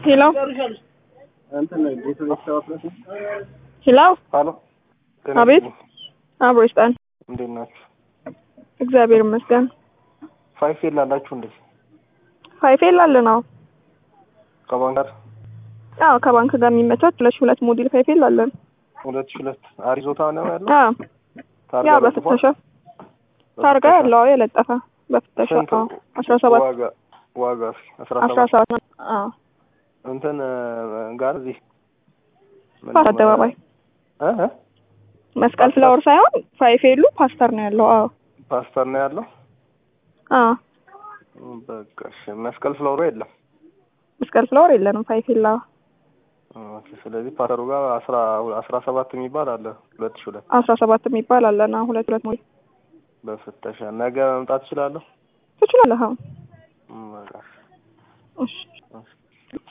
ሄሎ እንትን ቤቱ ቤተሰብ ሄሎ ሀሎ አቤት አብሮ ይስጣን። እንዴት ናችሁ? እግዚአብሔር ይመስገን። ፋይፍ የላላችሁ እንዴ? ፋይፌል አለን። አዎ ከባንክ ጋር አዎ ከባንክ ጋር የሚመቻች ሁለት ሺህ ሁለት ሞዴል ፋይፌል አለን። ሁለት ሺህ ሁለት አሪዞታ ነው ያለው። አዎ ታርጋ ያው ለጥፏል? በፍተሻ ታርጋ ያለው አዎ የለጠፈ በፍተሻ ስንት አዎ አስራ ሰባት ዋጋ ዋጋ አስራ አስራ ሰባት ሰባት አዎ እንትን ጋር እዚህ ፓስ አደባባይ እ እ መስቀል ፍላወር ሳይሆን ፋይፌሉ ፓስተር ነው ያለው። አዎ ፓስተር ነው ያለው። አዎ በቃ እሺ። መስቀል ፍሎሮ የለም። መስቀል ፍላወር የለንም ፋይፌል። አዎ ኦኬ። ስለዚህ ፓስተሩ ጋር አስራ አስራ ሰባት የሚባል አለ ሁለት ሺህ ሁለት አስራ ሰባት የሚባል አለን። አዎ ሁለት ሁለት ሞዴል በፍተሻ ነገ መምጣት እችላለሁ? ትችላለህ። አዎ እም፣ በቃ እሺ እሺ።